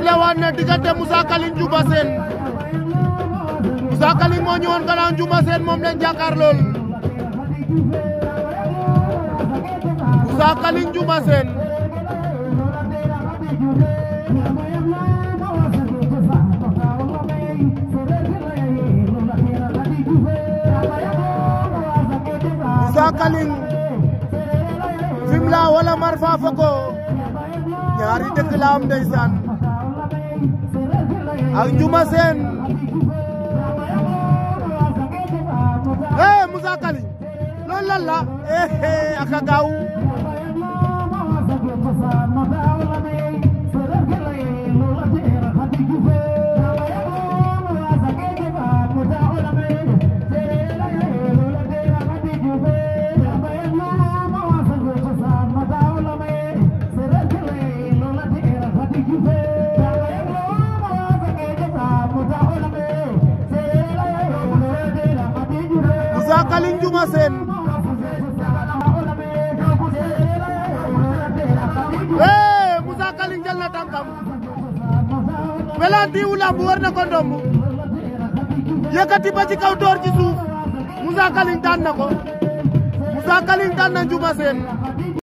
sifflé waat na diggante Moussa Kaling Diouma Sène Moussa Kaling moo ñëwoon gannaaw Diouma Sène moom lañ jàkkaar lool Moussa Kaling Diouma Sène Moussa Kaling Fimela wala Marfa Foko ñaari dëkk la am ndeysaan ak Diouma Sène eh Moussa Kaling loolu lan la eh aka gaaw Moussa Kaling Diouma Sène eh Moussa Kaling jël na tànkam pelanti wu lamb war na ko ndomb yëkkati ba ci kaw door ci suuf Moussa Kaling daan na ko Moussa Kaling daan na Diouma Sène